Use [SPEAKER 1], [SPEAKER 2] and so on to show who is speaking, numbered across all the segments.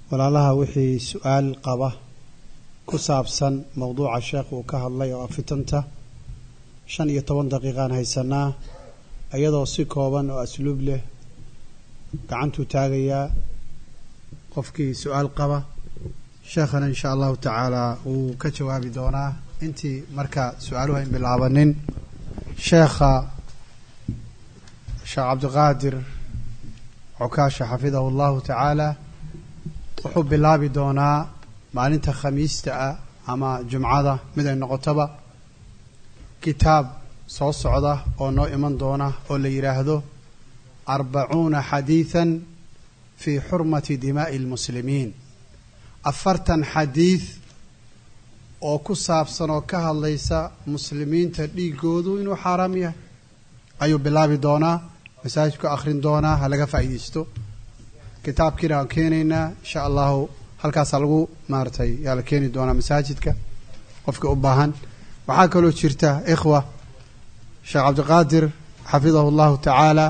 [SPEAKER 1] walaalaha wixii su-aal qaba ku saabsan mowduuca sheekh uu ka hadlay oo afitanta shan iyo toban daqiiqaan haysanaa iyadoo si kooban oo asluub leh gacantuu taagayaa qofkii su-aal qaba sheekhana insha allahu tacaala wuu ka jawaabi doonaa intii marka su-aaluhu ayn bilaabanin sheekha sheekh cabdiqaadir cukaasha xafidahu allahu tacaala wuxuu bilaabi doonaa maalinta khamiista ah ama jumcada mid ay noqotoba kitaab soo socda oo noo iman doona oo la yidhaahdo arbacuuna xadiidan fii xurmati dimaa'i almuslimiin afartan xadiid oo ku saabsan oo ka hadlaysa muslimiinta dhiigoodu inuu xaaraam yahay ayuu bilaabi doonaa masaajidku akhrin doonaa ha laga faa'iidaysto kitaabkiina aan keenaynaa insha allahu halkaasaa lagu maaratay yaa la keeni doonaa masaajidka qofka u baahan waxaa kaloo jirta ikhwa sheekh cabdiqaadir xafidahu allahu tacaala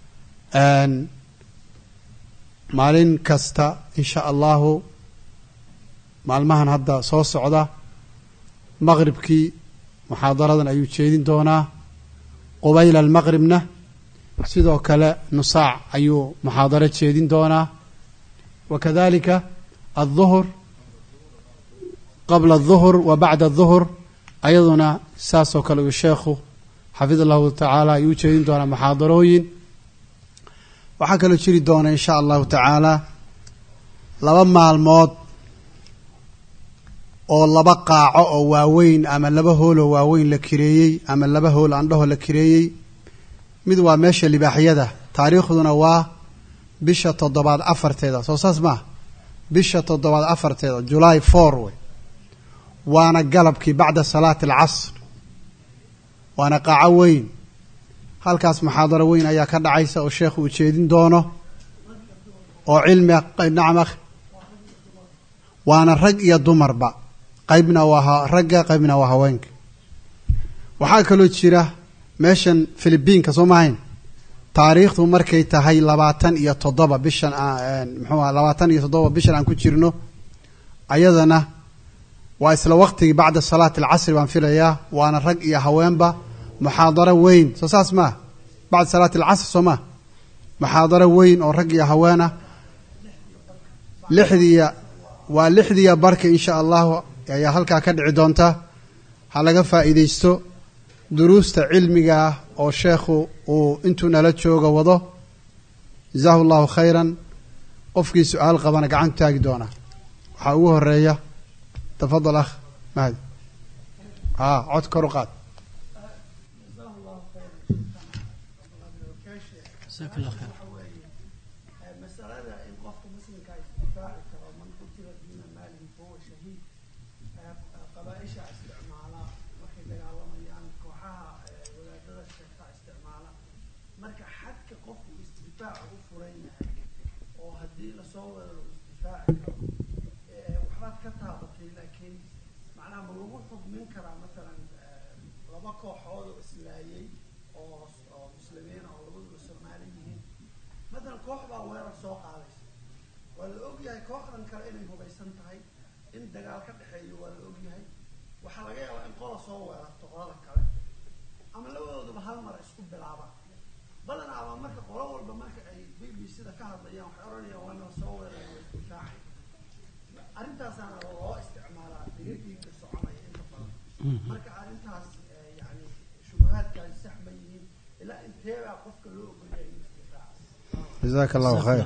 [SPEAKER 1] maalin kasta insha allahu maalmahan hadda soo socda maqribkii muxaadaradan ayuu jeedin doonaa qubayla almaqribna sidoo kale nusaac ayuu muxaadaro jeedin doonaa wa kadalika alduhur qabla alduhur wa bacda alduhur ayaduna saasoo kale uu sheekhu xafid allahu tacaala ayuu ujeedin doonaa muxaadarooyin waxaa kaloo jiri doona insha allahu tacaala laba maalmood oo laba qaaco oo waaweyn ama laba hooloo waaweyn la kireeyey ama laba hool andhaho la kireeyey mid waa meesha libaaxyada taariikhduna waa bisha toddobaad afarteeda soo saas maaha bisha toddobaad afarteeda july four wey waana galabkii bacda salaati alcasr waana qaaco weyn halkaas muxaadaro weyn ayaa ka dhacaysa oo sheekhu uu jeedin doono oo cilmi nacam akh waana rag iyo dumarba qaybna waa ragga qaybna waa haweenka waxaa kaloo jira meeshan philibiinka soo mahayn taariikhdu markay tahay labaatan iyo toddoba bishan muxuu aha labaatan iyo toddoba bishan aan ku jirno ayadana waa isla waqtigii bacda salaati alcasri baan filayaa waana rag iyo haweenba muxaadaro weyn soo saas maa bacda salaati alcasr soo maa muxaadaro weyn oo rag iyo haweenah lixdiiya waa lixdiiya barka insha allahu ayaa halkaa ka dhici doonta ha laga faa'iidaysto duruusta cilmiga ah oo sheekhu uu intuu nala jooga wado jazaahu allahu khayran qofkii su-aal qabana gacantu taagi doonaa waxaa ugu horeeya tafadal akh mahdi a cod kor u qaad
[SPEAKER 2] masalada in qofka muslimka isdifaaci karo man qutila duuna maalihi fahuwa shahiid qabaaisha isticmaala markay dagaalamayaan kooxaha wadaadada sheegta isticmaala marka xadka qofku isdifaaca u furan yahay oo haddii lasoo weeraro isdifaaci karo waxbaad ka taabatay laakiin macnaha ma lagu xukmin karaa masalan laba kooxood oo islaayay oo oo muslimiin oo labaduba soomaali yihiin matalan koox baa weerar soo qaadaysa waa la ogyahay kooxdan kale inay hubaysan tahay in dagaal ka dhexeeyo waa la ogyahay waxaa laga yaabaa in qola soo weerarto qolada kale ama labadooduba hal mar isku bilaabaan badanaaba marka qolo walba marka ay b b c-da ka hadlayaan waxay odhanayaan waa nala soo weeraraya waa isdifaacay arrintaasaana loo isticmaalaa digadiinka soconaya inta badan marka arrintaas yani shubahaadkaasi sax ma yihiin ilaa inteebaa qofka loo ogolyahay inuu isdifaaca
[SPEAKER 1] jazaaka allahu khayr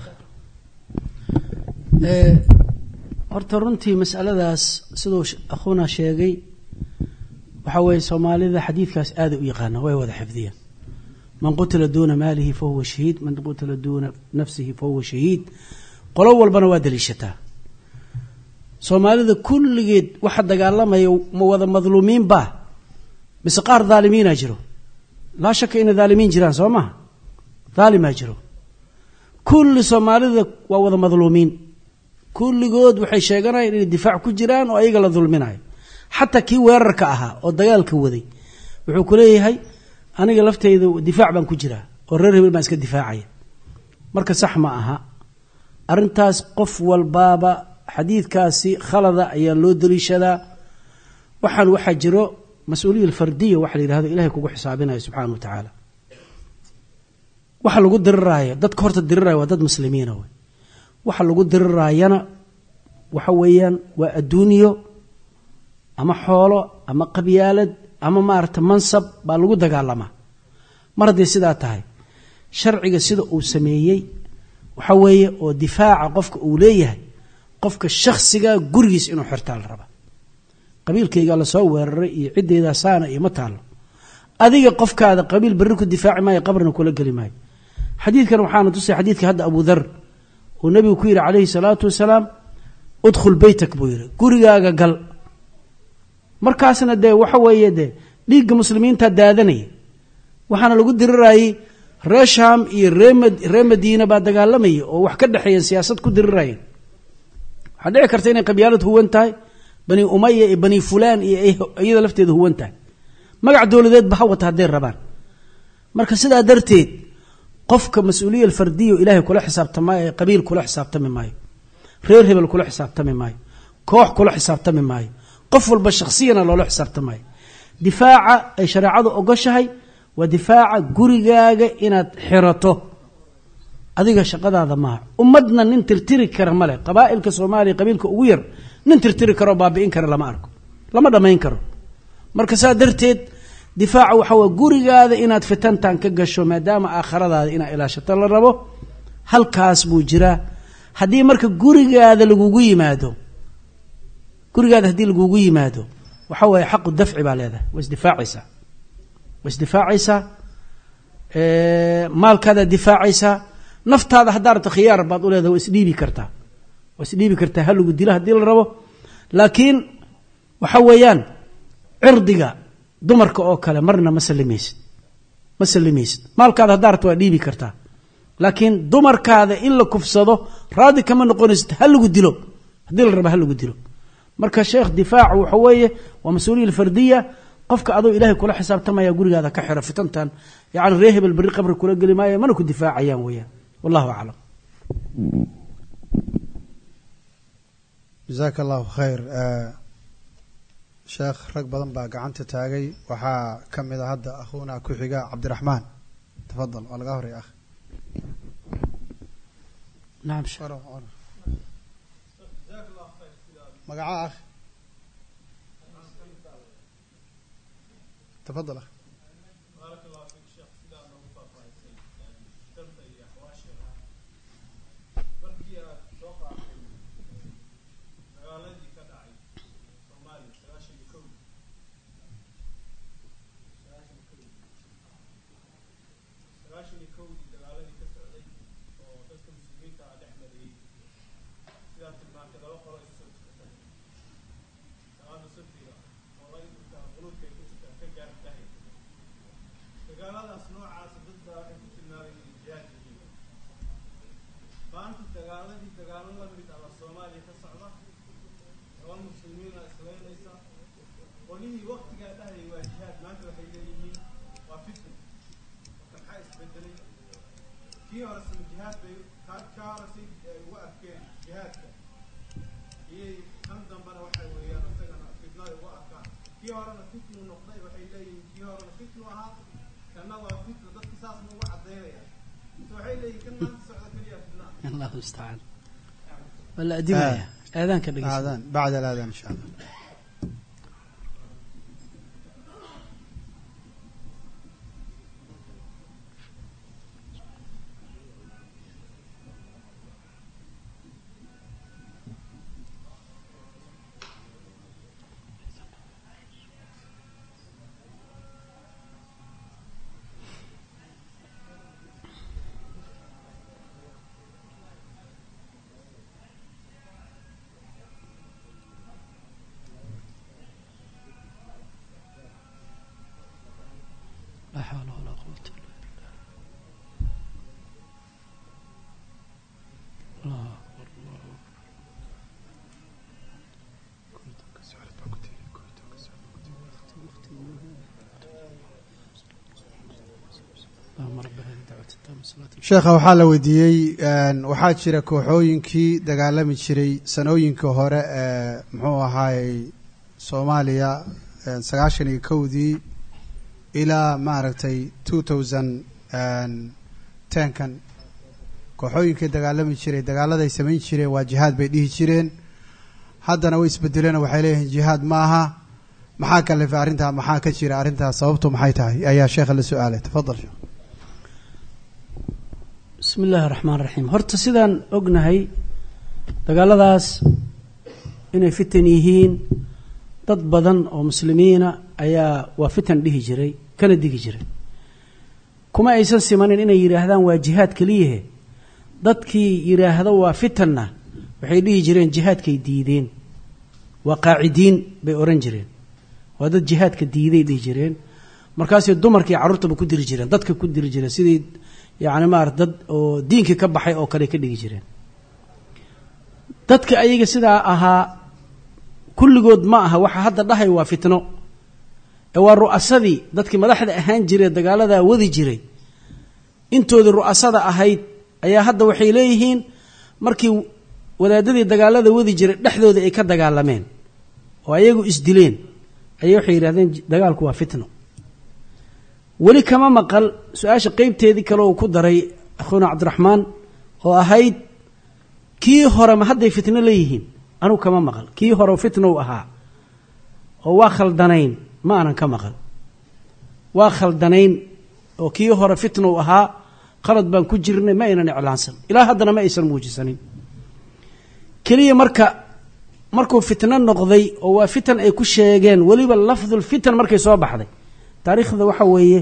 [SPEAKER 3] horta runtii masaladaas siduu akhuuna sheegay waxaa weeye soomaalida xadiidkaas aaday u yaqaana way wada xifdiyeen man qutila duuna maalihi fa huwa shahiid man qutila duuna nafsihi fa huwa shahiid qolo walbana waa daliishataa soomaalida kulligeed waxa dagaalamaya ma wada madluumiin baa mise qaar dhaalimiina jiro laa shaka inay dhaalimiin jiraan soo maha dhaalimaa jiro kulli soomaalida waa wada madluumiin kulligood waxay sheeganayaan inay difaac ku jiraan oo ayaga la dulminayo xataa kii weerarka ahaa oo dagaalka waday wuxuu ku leeyahay aniga lafteyda difaac baan ku jiraa oo reer hebel baan iska difaacaya marka sax ma aha arrintaas qof walbaaba xadiidkaasi khalada ayaa loo daliishadaa waxaan waxaa jiro mas-uuliya alfardiya waxa la yidhahdo ilahay kugu xisaabinayo subxaana wa tacaala waxa lagu diriraayo dadka horta diriraya waa dad muslimiina wey waxa lagu diriraayana waxa weeyaan waa adduunyo ama xoolo ama qabyaalad ama maarata mansab baa lagu dagaalamaa mar hadday sidaa tahay sharciga sida uu sameeyey waxa weeye oo difaaca qofka uu leeyahay qofka shakhsiga gurigiis inuu xirtaa la rabaa qabiilkaygaa lasoo weeraray iyo ciddeydaa saana iyo ma taallo adiga qofkaada qabiil berri ku difaaci maayo qabrina kula geli maayo xadiidkan waxaana tusay xadiidka hadda abu dar uu nabigu ku yidhi calayhi salaatu wasalaam udkhul beytak buu yidhi gurigaaga gal markaasna dee waxa weeye dee dhiigga muslimiinta daadanaya waxaana lagu dirirayey ree sham iyo ree madiina baa dagaalamaya oo wax ka dhexeeya siyaasad ku dirirayeen waxaa dhici karta inay qabyaalad huwan tahay bani umaya iyo bani fulaan iyo iyada lafteeda huwan tahay magac dowladeedba ha wata hadday rabaan marka sidaa darteed qofka mas-uuliya alfardiya ilaahay kula xisaabtamaayo qabiil kula xisaabtami maayo reer hebel kula xisaabtami maayo koox kula xisaabtami maayo qof walba shaksiyana loola xisaabtamaayo difaaca ay shareecadu ogoshahay waa difaaca gurigaaga inaad xirato adiga shaqadaada maaha ummadna nin tirtiri kara male qabaa'ilka soomaaliya qabiilka ugu yar nin tirtiri karoo baabi'in kara lama arko lama dhammayn karo marka saa darteed difaaca waxa waa gurigaada inaad fitantan ka gasho maadaama aakhiradaada inaad ilaashato la rabo halkaas buu jiraa haddii marka gurigaada lagugu yimaado gurigaada haddii lagugu yimaado waxa waaye xaqu dafci baa leedahay waa isdifaacaysaa waa isdifaacaysaa maalkaadaad difaacaysaa naftaada haddaa rabto khiyaar baad u leedahay waa isdhiibi kartaa waa isdhiibi kartaa ha lagu dilo haddii la rabo laakiin waxa weeyaan cirdiga dumarka oo kale marna ma salimaysid ma salimaysid maalkaada haddaa rabto waa dhiibi kartaa laakiin dumarkaada in la kufsado raadi kama noqonaysid ha lagu dilo haddii la rabo ha lagu dilo marka sheekh difaacu waxa weeye waa mas-uuliya alfardiya qofka adoo ilaahay kula xisaabtamaya gurigaada ka xiro fitantan yani ree hebel berri qabri kula geli maayo mana ku difaacayaan weeyaan wallahu aclam
[SPEAKER 1] jasaaka allahu khayr sheekh rag badan baa gacanta taagay waxaa ka mid a hadda akhuuna ku xiga cabdiraxmaan tafadal waa laga horey akh
[SPEAKER 3] nacam
[SPEAKER 1] magaca akh tafadal akh
[SPEAKER 4] dagaaladaas noocaasa dad baa waxay ku tilmaamayeen jihaad yihiin maanta dagaaladii dagaalo la mid ah baa soomaaliya ka socda laba muslimiina islaynaysa qolihii waktigaa dhahayay waa jihaad maanta waxay leeyihiin waa fitna marka maxaa isbedelay kii hore sama jihaad bay ka ka hore si ay ugu arkeen jihaadka iyay kan dambena waxay weeyaan isagana fitnada ugu arkaan kii horena fitnu noqday waxay leeyihiin kii horena fitnu ahaa kana waa fitna dadka saas ma ugu cadaynaya mise waxay leeyihin kan maanta socda keliya fitna
[SPEAKER 3] allahu mustacaan waa la adimaya aadaanka dhegeysta
[SPEAKER 1] aadaan bacd alaadaan insha allah
[SPEAKER 3] laa xawla walaa quwata illa billah allahu akbar allahu akbar اللهم رب هذه الدعوة التامة
[SPEAKER 1] sheekha waxaa la weydiiyey waxaa jira kooxooyinkii dagaalami jiray sanooyinkii hore ee muxuu ahaayey soomaaliya sagaashan iyo kowdii ilaa maaragtay two thousand tenkan kooxooyinkii dagaalami jiray dagaaladay samayn jireen waa jihaad bay dhihi jireen haddana way isbedeleen oo waxay leeyihiin jihaad ma aha maxaa kalifay arrintaa maxaa ka jira arrintaas sababtu maxay tahay ayaa sheekha la su-aalay tafadal sheekh
[SPEAKER 3] bismi illaahi raxmaan raxiim horta sidaan ognahay dagaaladaas inay fitan yihiin dad badan oo muslimiina ayaa waa fitan dhihi jiray kana digi jiray kuma aysan simanin inay yidhaahdaan waa jihaad keliyahe dadkii yidhaahdo waa fitanna waxay dhihi jireen jihaadkay diideen waa qaacidiin bay odhan jireen waa dad jihaadka diiday dhihi jireen markaasay dumarkii carruurtaba ku diri jireen dadka ku diri jireen sidii yacni maarata dad oo diinkii ka baxay oo kale ka dhigi jireen dadka ayaga sidaa ahaa kulligood ma aha waxa hadda dhahay waa fitno ee waa ru'asadii dadkii madaxda ahaan jiree dagaaladaa wadi jiray intoodii ru'asada ahayd ayaa hadda waxay leeyihiin markii wadaadadii dagaalada wadi jiray dhexdooda ay ka dagaalameen oo ayagu isdileen ayay waxay yidhahdeen dagaalku waa fitno weli kama maqal su-aasha qeybteedii kale uu ku daray akhuuna cabdiraxmaan oo ahayd kii hore ma hadday fitno leeyihiin anugu kama maqal kii hore fitnow ahaa oo waa khaldanayn ma aanan ka maqal waa khaldanayn oo kii hore fitnow ahaa qalad baan ku jirnay ma aynan iclaansan ilaa haddana ma aysan muujisanin keliya marka markuu fitno noqday oo waa fitan ay ku sheegeen weliba lafdul fitan markay soo baxday taariikhda waxa weeye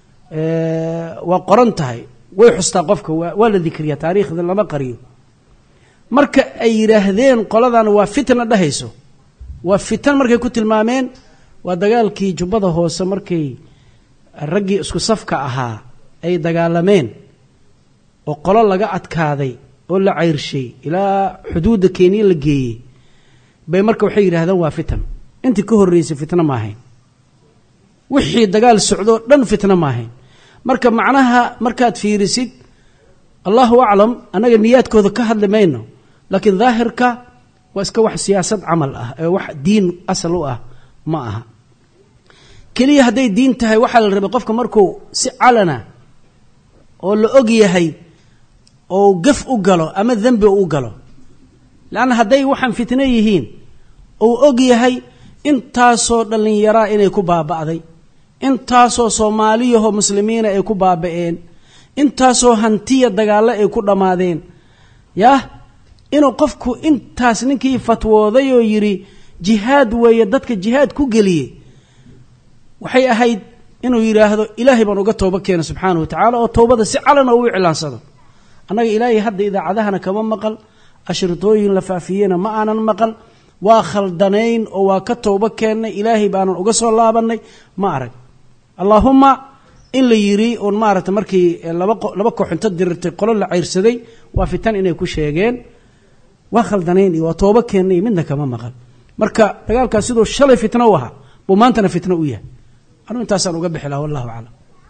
[SPEAKER 3] waa qoran tahay way xustaa qofka waa la dikriyaa taariikhda lama qariyo marka ay yidhaahdeen qoladan waa fitna dhahayso waa fitan markay ku tilmaameen waa dagaalkii jubbada hoose markay raggii isku safka ahaa ay dagaalameen oo qolo laga adkaaday oo la cayrshay ilaa xuduudda kenya la geeyey bay marka waxay yidhahdeen waa fitan intii ka horreysay fitno ma ahayn wixii dagaal socdoo dhan fitno ma ahayn marka macnaha markaad fiirisid allahu aclam annaga niyaadkooda ka hadli mayno laakiin daahirka waa iska wax siyaasad camal ah ee wax diin asal u ah ma aha keliya hadday diin tahay waxaa la rabay qofka markuu si calana oo la og yahay oo gaf u galo ama dembi u galo leanna hadday waxaan fitno yihiin ou og yahay intaasoo dhallinyaraa inay ku baaba'day intaasoo soomaaliyahoo muslimiina ay ku baaba'een intaasoo hantiya dagaallo ay ku dhammaadeen yah inuu qofku intaas ninkii fatwooday oo yidhi jihaad weeye dadka jihaad ku geliyey waxay ahayd inuu yidhaahdo ilaahay baan uga tooba keena subxaanahu wa tacaala oo towbada si calana uu iclaansado annaga ilaahay hadda idaacadahana kama maqal ashritooyin la faafiyeyna ma aanan maqal waa khaldanayn oo waa ka toobo keennay ilaahay baanan uga soo laabannay ma arag allaahumma in la yidhi uun maaragta markii laba laba koox inta dirirtay qolo la cayrsaday waa fitan inay ku sheegeen waa khaldanayn iyo waa toobo keennay midna kama maqal marka dagaalkaas siduu shalay fitno u ahaa buu maantana fitno u yahay anuu intaasaan uga bixi laha wallahu aclam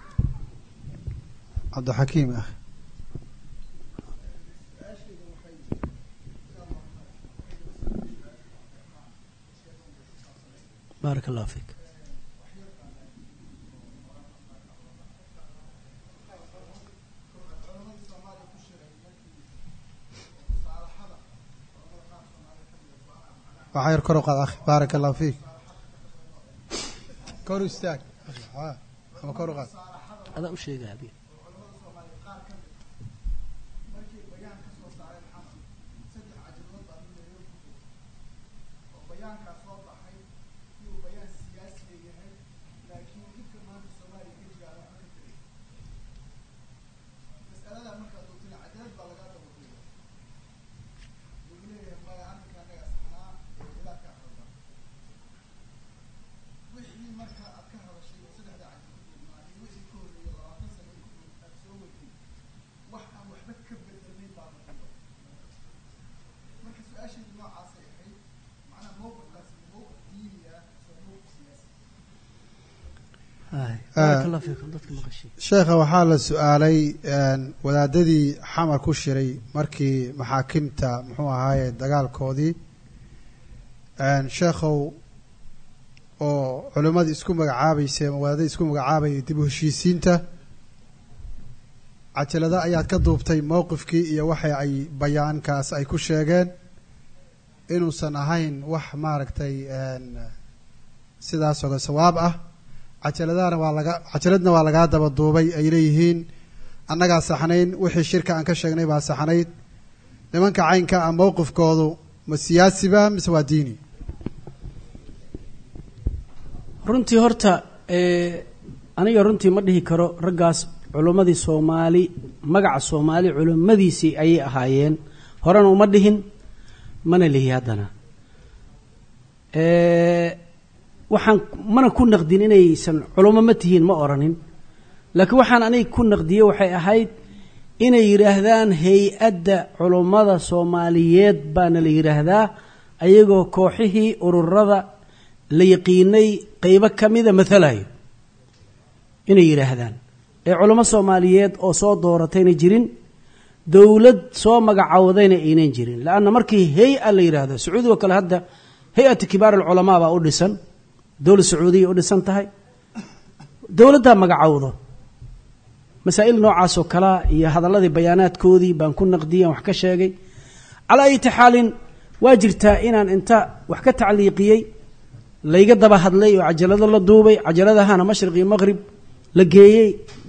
[SPEAKER 1] cabdixakiim ah
[SPEAKER 3] baarak allah fiik
[SPEAKER 1] waxaa yar kor u qaad akhi baarak allahu fiik kor u istaag ama kor u qaad
[SPEAKER 3] adaa u sheega abi baaraka allah fiikum dadka maqashay
[SPEAKER 1] sheekha waxaa la su-aalay wadaadadii xamar ku shiray markii maxaakimta muxuu ahaaye dagaalkoodii sheekhow oo culimmadii isku magacaabaysay ama wadaadadii isku magacaabayay dib u heshiisiinta cajalada ayaad ka duubtay mowqifkii iyo waxa ay bayaankaas ay ku sheegeen inuusan ahayn wax maaragtay sidaasoo sawaab ah cajaladahana waa laga cajaladna waa lagaa daba duubay ay leeyihiin annagaa saxnayn wixii shirka aan ka sheegnay baa saxnayd nimanka caynka ah mowqifkoodu ma siyaasiba mise waa diini
[SPEAKER 3] runtii horta aniga runtii ma dhihi karo raggaas culummadii soomaali magaca soomaali culimmadiisii ayay ahaayeen horena uma dhihin mana lihi haddana waxaan mana ku naqdin inaysan culummo ma tihiin ma oranin laakiin waxaan aniga ku naqdiyey waxay ahayd inay yidhaahdaan hay-adda culummada soomaaliyeed baana la yidhaahdaa ayagoo kooxihii ururada la yaqiinay qeybo ka mida mathalayo inay yidhaahdaan ee culummo soomaaliyeed oo soo dooratayna jirin dowlad soo magacawdayna aynan jirin leanna markii hay-a la yidhaahdo sacuudigo kale hadda hay-atu kibaar alculamaa baa u dhisan dowlad sacuudiya u dhisan tahay dowladdaa magacowdo masaa'il noocaas oo kalea iyo hadalladii bayaanaadkoodii baan ku naqdiyey aan wax ka sheegay calaa ayati xaalin waa jirtaa inaan inta wax ka tacliiqiyey layga daba hadlay oo cajalado la duubay cajaladahana mashriq iyo maqrib la geeyey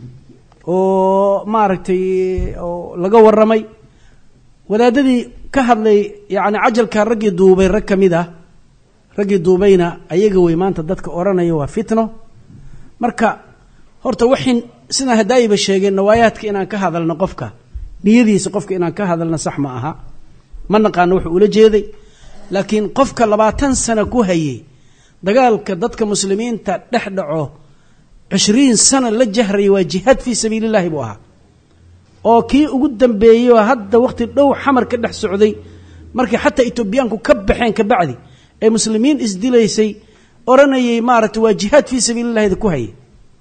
[SPEAKER 3] oo maaragtay oo laga warramay wadaadadii ka hadlay yacni cajalka raggii duubay rag ka mid ah raggii duubayna ayaga wey maanta dadka odhanaya waa fitno marka horta waxin sidaan hadaayiba sheegeen nawaayaadka inaan ka hadalno qofka niyadiisa qofka inaan ka hadalno sax ma aha ma naqaano wuxuu ula jeeday laakiin qofka labaatan sano ku hayay dagaalka dadka muslimiinta dhex dhaco cishriin sano la jahraya waa jihaad fii sabiili llahi buu ahaa oo kii ugu dambeeyey oo hadda waqti dhow xamar ka dhex socday markii xataa etoobiyaanku ka baxeen kabacdi ee muslimiin isdilaysay odhanayay maaragtay waa jihaad fii sabiili llahida ku hayay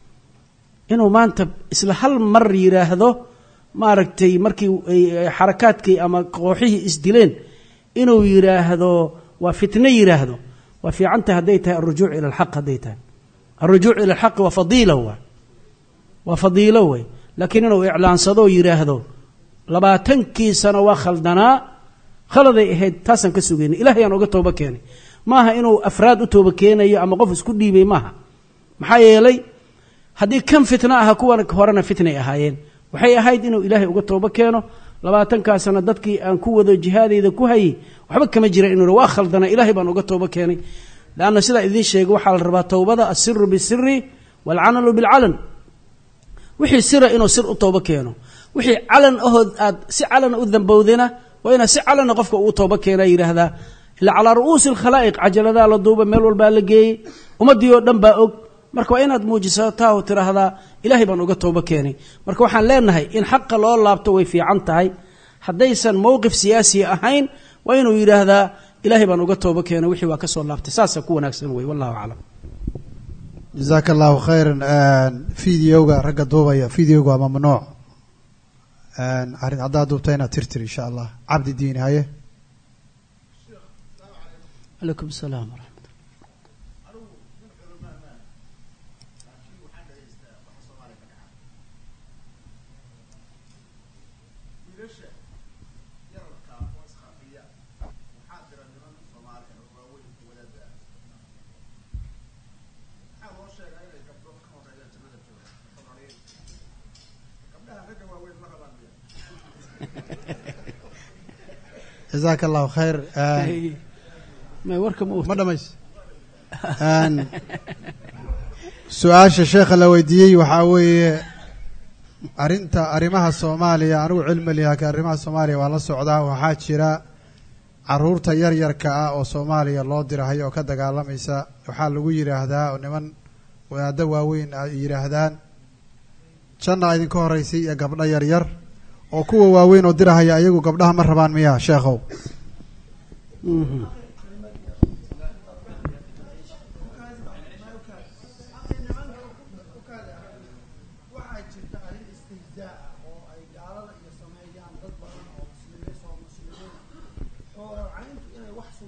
[SPEAKER 3] inuu maanta isla hal mar yidhaahdo maaragtay markii xarakaadkii ama kooxihii isdileen inuu yidhaahdo waa fitno yidhaahdo waa fiicantah hadday tahay alrujuuc ila alxaq hadday tahay alrujuuc ila alxaqi waa fadiila waa waa fadiilo wey laakiin inuu iclaansado yidhaahdo labaatankii sano waa khaldanaa khaladay ahayd taasaan ka sugaynay ilahay aan oga tooba keenay maaha inuu afraad u tooba keenayo ama qof isku dhiibay maaha maxaa yeelay haddii kan fitno aha kuwan horena fitnay ahaayeen waxay ahayd inuu ilaahay uga toobo keeno labaatankaa sano dadkii aan ku wado jihaadayda ku hayay waxba kama jira inuu waa khaldana ilahay baan uga toobo keenay leanna sidaa idiin sheegay waxaa la rabaa towbada asiru bisiri waalcanalu bilcalan wixii sira inuu sir u toobo keeno wixii calan ahood aad si calana u dambowdana waa inaad si calana qofka uu toobo keena yidhaahdaa ila calaa ru'uusi alkhalaa'iq cajaladaa la duuba meel walbaa la geeyey ummaddii oo dhan baa og marka waa inaad muujisataa oo tiraahdaa ilaahay baan uga toobo keenay marka waxaan leenahay in xaqa loo laabto way fiican tahay haddaysan mowqif siyaasi ahayn waa inuu yidhaahdaa ilaahay baan uga toobo keenay wixii waa ka soo laabtay saasaa ku wanaagsan wey wallahu aclam
[SPEAKER 1] jazaaka allahu khayran videoga ragga duubaya videoga waa mamnuuc arrin haddaad duubta inaad tirtir insha allah cabdi diini haye
[SPEAKER 3] calaykum salaam waraxmat
[SPEAKER 1] jazaaka allahu khayr
[SPEAKER 3] may warka ma
[SPEAKER 1] ma dhamays su-aasha sheekha la weydiiyey waxaa weeye arrinta arrimaha soomaaliya anigu cilmi lihaaka arrimaha soomaaliya waa la socdaa waxaa jira caruurta yaryarka ah oo soomaaliya loo dirahay oo ka dagaalamaysa waxaa lagu yidhaahdaa oo niman wadaaddo waaweyn ay yidhaahdaan janna idinka horeysay iyo gabdho yaryar oo kuwa waaweyn oo dirahaya ayagu gabdhaha ma rabaan miya sheekhow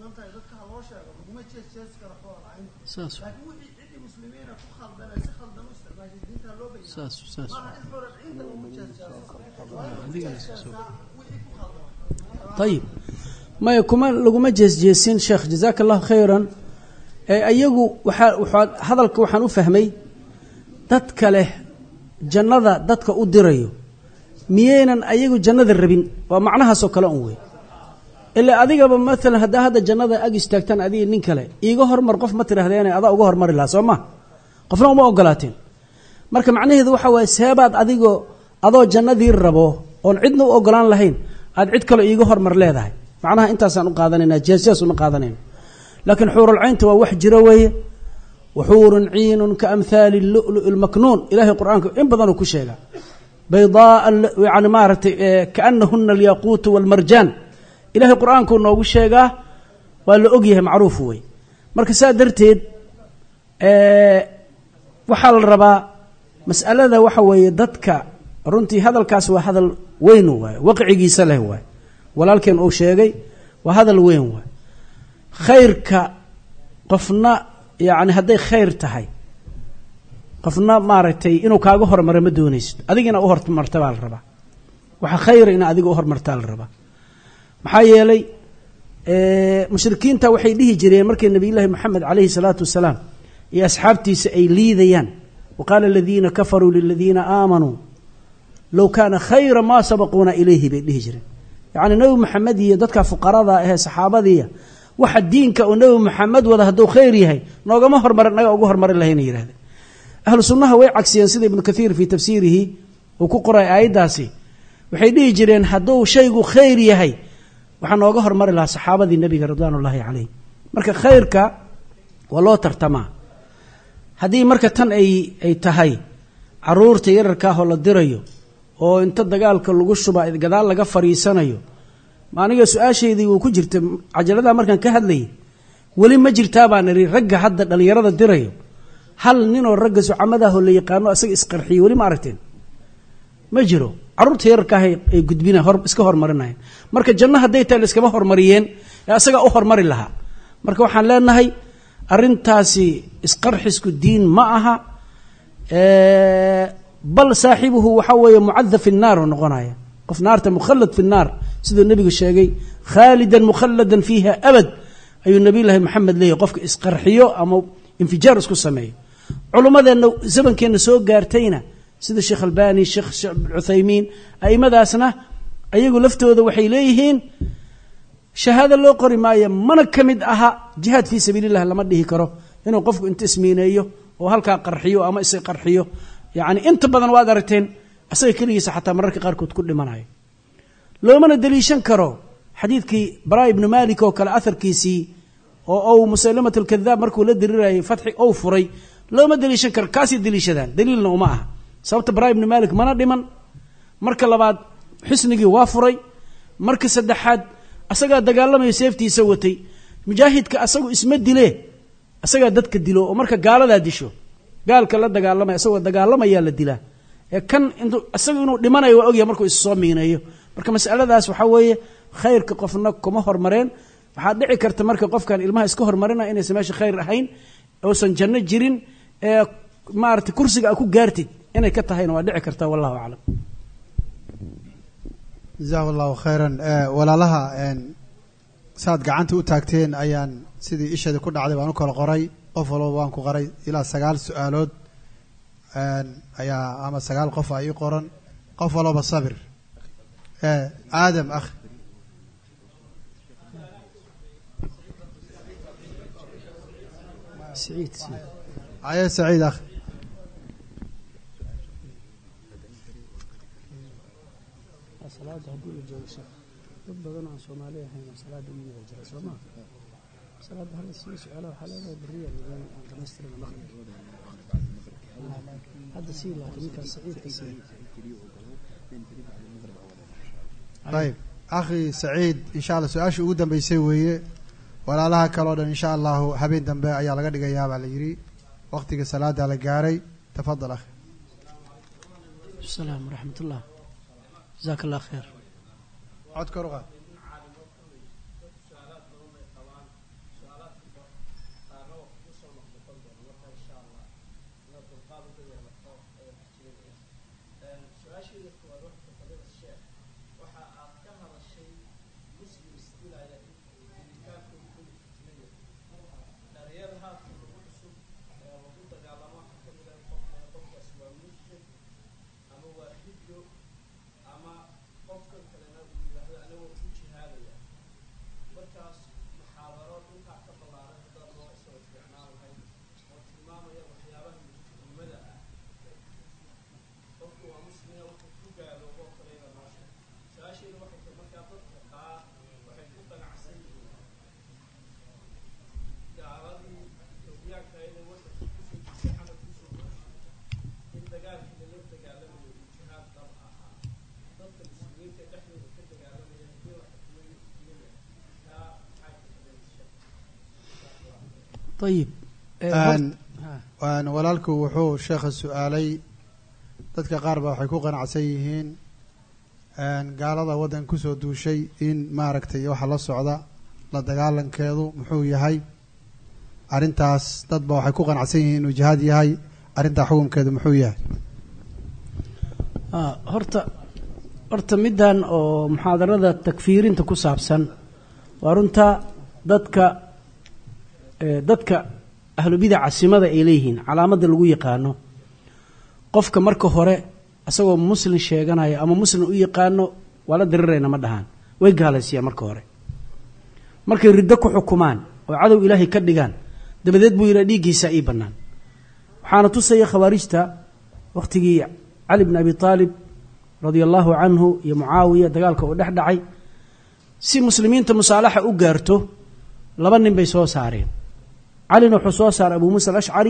[SPEAKER 2] khaldan tahay dadka ha loo sheego laguma jees jees karo xool caynta
[SPEAKER 3] saas
[SPEAKER 2] laakiin wixii ciddi muslimiina ku khaldana si khaldan u isticmaashay diinta loo bayyana
[SPEAKER 3] saas saas
[SPEAKER 2] maaha in xoolad ciinta lagu jees jeeso waa in
[SPEAKER 3] Adiga
[SPEAKER 2] jees jeesaa wixii ku khaldan
[SPEAKER 3] ayib maya kuma laguma jeesjeesin sheekh jazaaka allahu khayran ee ayagu waxaa waxaa hadalka waxaan u fahmay dadka leh jannada dadka u dirayo miyaynan ayagu jannada rabin waa macnahaasoo kale un wey ilaa adigaba maalan haddaa hadda jannada ag istaagtaan adiga nin kale iiga hormar qof ma tidhahdeene adaa uga hormari lahaa soo ma qofna uma ogolaateen marka macnaheedu waxa waaye seebaad adigoo adoo jannadii rabo oon cidna u ogolaan lahayn aad cid kale iiga hormar leedahay macnaha intaasaan u qaadanayna jeesjees uma qaadanayno laakiin xuurulcaynta waa wax jiro weeye waxuurun ciinun ka amhaali lulu'i lmaknuun ilahay qur-aanka in badanuu ku sheegaa baydaaa yani maaragtay kaanahuna alyaquutu walmarjaan ilahay qur-aankuu noogu sheegaa waa la ogyahay macruuf wey marka saa darteed waxaa la rabaa mas'alada waxa weeye dadka runtii hadalkaas waa hadal weyn waay waqcigiisa leh waay walaalkeen uu sheegay waa hadal weyn waay khayrka qofna yani hadday khayr tahay qofna maaragtay inuu kaaga hormaro ma doonaysid adigina u hormarta baa la rabaa waxa khayra ina adiga u hormartaa la rabaa maxaa yeelay mushrikiinta waxay dhihi jireen markay nabiyullaahi moxamed calayhi salaatu wasalaam iyo asxaabtiisa ay liidayaan wa qaala aladiina kafaruu liladiina aamanuu low kaana khayra maa sabaquuna ilayhi bay dhihi jireen yacni nebi moxamed iyo dadka fuqarada ahee saxaabadiiya waxa diinka uu nebi moxamed wada hadduu khayr yahay noogama hormar naga uga hormari lahayna yidhahdeen ahlu sunnaha way cagsiyeen sida ibnu kathiir fii tafsiirihi uu ku qoray aayaddaasi waxay dhihi jireen hadduu shaygu khayr yahay waxaa nooga hormari lahaa saxaabadii nebiga ridwaan ullaahi calayh marka khayrka waa loo tartamaa haddii marka tan ay ay tahay caruurta yararkaahoo la dirayo oo inta dagaalka lagu shuba gadaal laga fadhiisanayo ma aniga su-aashaydii wuu ku jirta cajaladaha markaan ka hadlayay weli ma jirtaa baan idhi ragga hadda dhallinyarada dirayo hal ninoo ragga sucamadaahoo la yaqaano isaga isqarxiyo weli ma aragteen ma jiro carruurta yararkaah ay gudbina hor iska hormarinayeen marka janno hadday tahay la iskama hormariyeen ee asagaa u hormari lahaa marka waxaan leenahay arrintaasi isqarxisku diin ma aha bal saaxibuhu waxaa weeye mucada fi nnaar oo noqonaya qof naarta mukhallad fi nnaar siduu nebigu sheegay khaalidan mukhalladan fiiha abad ayuu nabiyullaahi maxamed leeyahy qofka isqarxiyo ama infijaar isku sameeyo culummadeenna zamankeenna soo gaartayna sida sheekh albani sheekh cuthaymiin aimadaasna ayagu laftooda waxay leeyihiin shahaado loo qori maayo mana ka mid aha jihaad fii sabiili llah lama dhihi karo inuu qofku inta ismiineeyo oo halkaa qarxiyo ama isa qarxiyo yacni inta badan waad aragteen asaga keligiisa xataa mararka qaarkood ku dhimanayo loomana deliishan karo xadiidkii bara ibnu malik oo kale aharkiisii oo ou musalimat alkadaab markuu la dirirayay fatxi ou furay looma deliishan karo kaasay deliishadaan daliilna uma aha sababta bara ibnu malik mana dhiman marka labaad xisnigii waa furay marka saddexaad asagaa dagaalamayo seeftiisa watay mujaahidka asagu isma dile asagaa dadka dilo oo marka gaaladaa disho gaalka la dagaalamaya asagoo dagaalamayaa la dilaa ee kan intu isagu inuu dhimanayo waa ogyahay markuu is soo miineeyo marka masaladaas waxaa weeye khayrka qofna kuma hormareen waxaa dhici karta marka qofkan ilmaha iska hormarina inaysan meesha khayr ahayn uusan janno jirin ee maarata kursiga a ku gaartid inay ka tahayna waa dhici karta wallahu aclam
[SPEAKER 1] jazahu allahu khayran walaalaha saad gacanta u taagteen ayaan sidii isheeda ku dhacday waan u kala qoray qof walba waan ku qoray ilaa sagaal su-aalood ayaa ama sagaal qof a ii qoran qof walba sabir aadam akh
[SPEAKER 3] saciid
[SPEAKER 1] aye saciid akh
[SPEAKER 3] salaada haddii la joogo sheekh dad badan aan soomaali ahayn oo salaada u yida jira soo maa salaada hala sii su-aala waxaa leedahay beriya aan dhamaystirina maqrib hadda sii laakiin ninkaas saciidka sii
[SPEAKER 1] ayib akhi saciid insha allah su-aashii ugu dambeysay weeye walaalaha kale o dhan insha allahu habeen dambe ayaa laga dhigayaa baa la yidhi waktiga salaada la gaaray tafadal akhi
[SPEAKER 3] salaam waraxmat ullah jazaaka allah khayr
[SPEAKER 1] cod kor u qaad
[SPEAKER 3] ayib Eh,
[SPEAKER 1] Een,
[SPEAKER 3] ha.
[SPEAKER 1] een, walaalku wuxuu sheekha su-aalay dadka qaar ba waxay ku qanacsan yihiin een, gaalada waddan kusoo duushay in maaragtay waxa la socda la dagaalankeedu muxuu yahay arrintaas dad ba waxay ku qanacsan yihiin inuu jihaad yahay arrintaa xukunkeedu muxuu yahay
[SPEAKER 3] Ah, horta horta middan oo muxaadarada takfiirinta ku saabsan waa runta dadka eh, dadka ahlubidaca simada ay leeyihiin calaamadda lagu yaqaano qofka marka hore asagoo muslim sheeganaya ama muslim u yaqaano waa la dirirayna ma dhahaan way gaalaysiiyaan marka hore markay riddo ku xukumaan oo cadow ilaahay ka dhigaan dabadeed buu yidhaha dhiiggiisa ii bannaan waxaana tusaya khawaarijta wakhtigii cali bn abi aalib radia allahu canhu iyo mucaawiya dagaalka uu dhex dhacay si muslimiinta musaalaxa u gaarto laba nin bay soo saareen calina wuxuu soo saaray abu muusa alashcari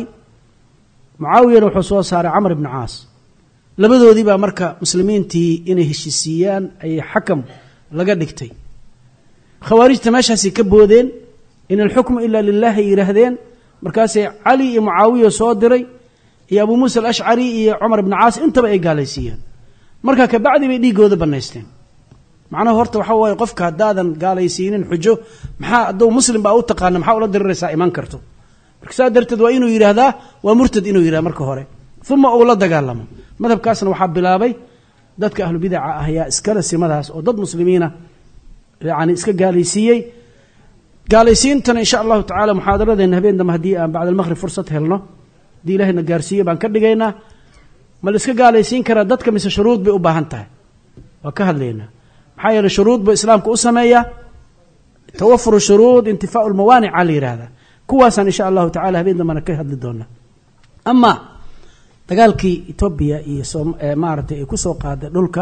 [SPEAKER 3] mucaawiyana wuxuu soo saaray camr ibni caas labadoodii baa marka muslimiintii inay heshisiiyaan ayay xakam laga dhigtay khawaarijta meeshaasay ka boodeen in alxukmu ila lilah ay yidhaahdeen markaasay cali iyo mucaawiya soo diray iyo abu muusa alashcari iyo cumar ibni caas intaba ay gaalaysiiyeen marka kabacdi bay dhiiggooda bannaysteen macnaha horta waxaa waaye qofka haddaadan gaalaysiinin xujo maxaa hadduu muslim baa u taqaana maxaa ula diriraysaa iman karto marka saa darteed waa inuu yidhaahdaa waa murtad inuu yidhahda marka hore uma uu la dagaalamo madhabkaasna waxaa bilaabay dadka ahlubidaca ah ayaa iskale simadaas oo dad muslimiina yani iska gaalaysiiyey gaalaysiintana insha allahu tacala muxaadaradeena habeen dambe haddii aan bacd almaqrib fursad helno haddii ilahayna gaarsiiye baan ka dhigaynaa ma la iska gaalaysiin karaa dadka mise shuruud bay u baahan tahay waa ka hadlaynaa maxaa yeeley shuruud buu islaamka u sameeyaa tawafuru shuruud intifaau lmawaanica la yidhaahdaa kuwaasaan insha allahu tacala habeen dambena ka hadli doonaa ama dagaalkii etoobiya iyo som- ee maaragtay ay kusoo qaaday dhulka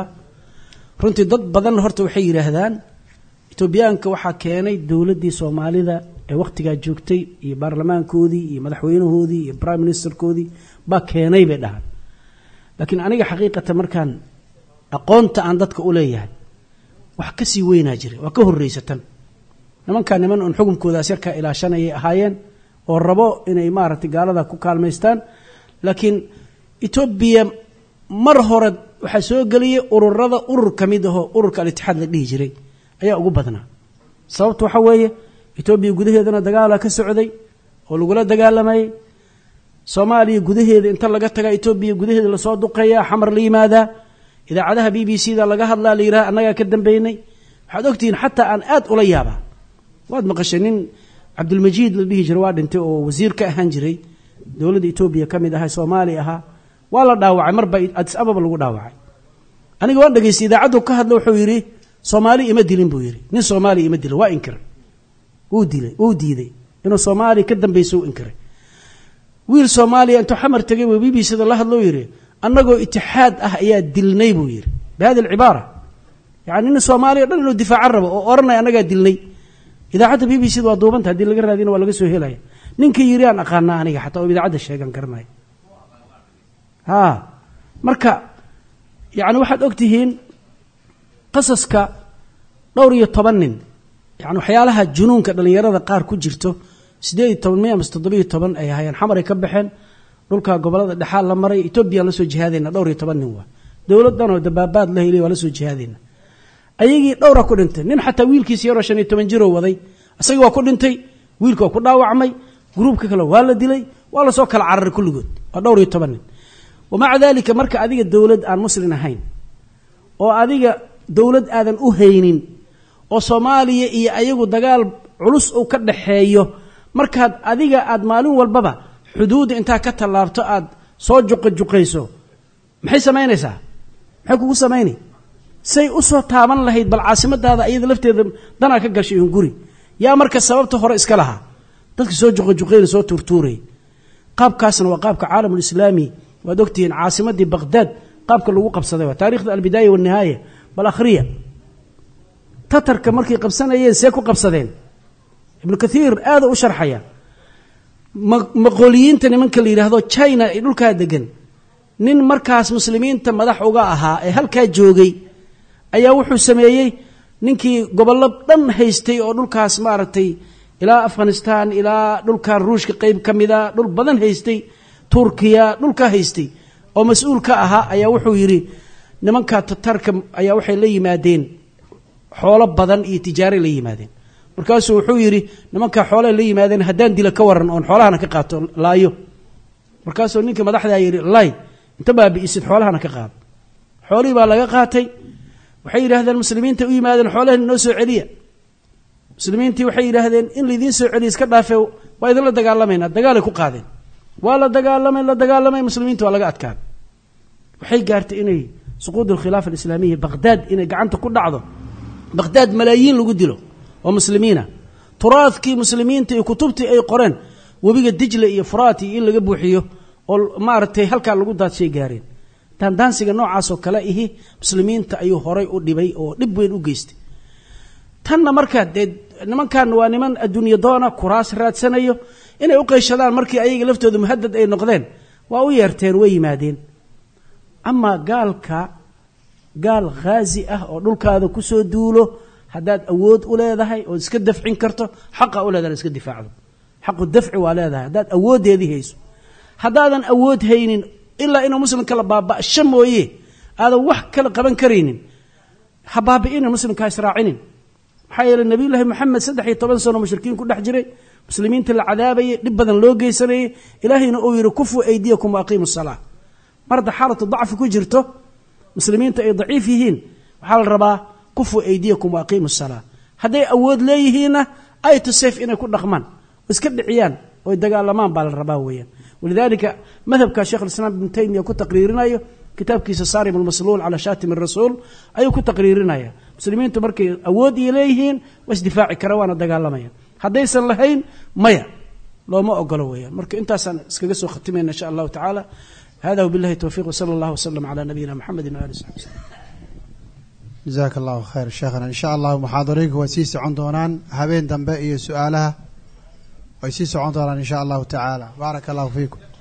[SPEAKER 3] runtii dad badan horta waxay yidhaahdaan etoobiyaanka waxaa keenay dowladdii soomaalida ee wakhtigaa joogtay iyo baarlamaankoodii iyo madaxweynahoodii iyo prime ministerkoodii baa keenay bay dhahaan laakiin aniga xaqiiqatan markaan aqoonta aan dadka u leeyahay wax ka sii weynaa jira waa ka horreysatan nimankaa niman un xukunkoodaas yarkaa ilaashanayay ahaayeen oo rabo inay maaragtay gaalada ku kaalmaystaan laakiin etoobiya mar hore waxaa soo geliyay ururada urur ka mid ahoo ururka al-itixaad la dhihi jiray ayaa ugu badnaa sababta waxaa weeye etoobiya gudaheedana dagaalaa ka socday oo lagula dagaalamayay soomaaliya gudaheeda inta laga tagaa etoobiya gudaheeda lasoo duqeeyaa xamar la yimaadaa idaacadaha b b c da laga hadlaa la yidhaha annagaa ka dambeynay waxaad ogtihiin xataa aan aad ula yaabaa waad maqashay nin cabdulmajiid la dhihi jiray waa dhintay oo wasiir ka ahaan jiray dowladda etoobiya ka mid ahaa soomaali ahaa waa la dhaawacay marba adis ababa lagu dhaawacay aniga waan dhegaystay idaacaddu ka hadla wuxuu yidhi soomaali ima dilin buu yidhi nin soomaaliya ima dilin waa inkiray wuu dilay wuu diiday inuu soomaaliya ka dambayso u inkiray wiil soomaaliya intuu xamar tegay buu b b c da la hadloo yidhi annagoo itixaad ah ayaa dilnay buu yidhi bihadi alcibaara yani nin soomaaliya o dhan inuu difaacan rabo oo odhanaya annagaa dilnay idaacadda b b c da waa duubanta haddii laga raadina waa laga soo helaya ninka yiri aan aqaanaa aniga xataa oo idaacadda sheegan garanaya ha marka yani waxaad og tihiin qasaska dhowr iyo toban nin yani waxyaalaha junuunka dhallinyarada qaar ku jirto siddeed iyo toban miya mise toddobiyo toban ay ahaayeen xamaray ka baxeen dhulka gobolada dhexaal la maray etoobiyaan la soo jihaadayna dhowr iyo toban nin waa dowladdan oo dabaabaad la helay waa la soo jihaadayna ayagii dhowra ku dhintay nin xataa wiilkiisa yaroo shan iyo toban jiroo waday isagii waa ku dhintay wiilka waa ku dhaawacmay gruubka kale waa la dilay waa lasoo kala cararay kulligood waa dhowr iyo toban nin wamaca daalika marka adiga dowlad aan muslin ahayn oo adiga dowlad aadan u haynin oo soomaaliya iyo ayagu dagaal culus uu ka dhaxeeyo markaad adiga aad maalin walbaba xuduudda intaa ka tallaabto aad soo juqajuqayso maxay samaynaysaa maxay kugu samaynay say u soo taaban lahayd bal caasimadaada iyada lafteeda danaa ka gashay un guri yaa marka sababta hore iska lahaa dadka soo juqajuqayna soo tuurtuurayay qaabkaasna waa qaabka caalamulislaami waad ogtihiin caasimadii baqhdaad qaabka lagu qabsaday waa taarikhda albidaaya walnihaaya bal akhriya tatarka markay qabsanayeen see ku qabsadeen ibnu kathiir aada u sharxaya maqooliyiinta nimanka la yidhaahdo china ee dhulkaa degan nin markaas muslimiinta madax uga ahaa ee halkaa joogay ayaa wuxuu sameeyey ninkii gobollo dhan haystay oo dhulkaas maaragtay ilaa afghanistan ilaa dhulkan ruushka qeyb ka mida dhul badan haystay turkiya dhulka haystay oo mas-uul ka ahaa ayaa wuxuu yidhi nimanka tatarka ayaa waxay la yimaadeen xoolo badan iyo tijaaray la yimaadeen markaasuu wuxuu yidhi nimankaa xoolaha la yimaadeen haddaan dila ka waran oon xoolahana ka qaato laayo markaasuu ninkii madaxdaa yidhi lay inta baabi'isid xoolahana ka qaado xoolihii baa laga qaatay waxay yidhaahdeen muslimiinta u yimaadeen xoolahani noo soo celiya muslimiintii waxay yidhaahdeen in laydiin soo celiya iska dhaafe waa idinla dagaalamayna dagaalay ku qaadeen waa la dagaalamay la dagaalamay muslimiinta waa laga adkaan waxay gaartay inay suquud alkhilaafa alislaamiya baqhdaad inay gacanta ku dhacdo baqhdaad malaayiin lagu dilo oo muslimiina turaadkii muslimiinta iyo kutubtii ay qoreen webiga dijle iyo furaati in laga buuxiyo oo maaragtay halkaa lagu daadshay gaareen daandaansiga noocaasoo kale ihi muslimiinta ayuu horay u dhibay oo dhib weyn u geystay tanna markaa dee nimankan waa niman adduunye doona kuraas raadsanayo inay u qeyshadaan markii ayaga laftooda muhadad ay noqdeen waa u yeerteen way yimaadeen amaa gaalka gaal khaazi ah oo dhulkaada kusoo duulo haddaad awood u leedahay ood iska dafcin karto xaqa u leedahay iska difaacdo xaqu dafci waa leedahay haddaad awooddeedii hayso haddaadan awood haynin ilaa inuu muslimka la baaba'sho mooye aadan wax kala qaban karaynin ha baabi'inin muslimka ha israacinin maxaa yeeley nabiyullaahi moxamed saddex iyo toban sano mushrikiin ku dhex jiray muslimiinta la cadaabayay dhib badan loo geysanayay ilaahayna uu yidhi kufuu aydiyakum wa aqiimu salaa mar hadda xaalatu dacfi ku jirto muslimiinta ay daciif yihiin waxaa la rabaa kufuu aydiyakum wa aqiimu salaa hadday awood leeyihiinna ay to safe inay ku dhaqmaan oo iska dhiciyaan oy dagaalamaan baa la rabaa weeyaan walidalika madhabka sheekh alislaam ibnu taymiya ku taqriirinayo kitaabkiisa saarim almasluul calaa shaatim arasuul ayuu ku taqriirinaya muslimiintu markay awood iyo leeyihiin waa isdifaaci kara waana dagaalamaya haddaysan lahayn maya looma ogolo weeyaan marka intaasaan iskaga soo khatimayna insha allahu tacaala hada wbillahi towfiiq wsala allah wslam calaa nabiyina mxamedi waali saxbi wslm
[SPEAKER 1] jazaaka allahu khayr sheekhana insha allahu muxaadarooyinka way sii socon doonaan habeen dambe iyo su-aalaha way sii socon doonaan insha allahu tacaala baaraka allahu fiikum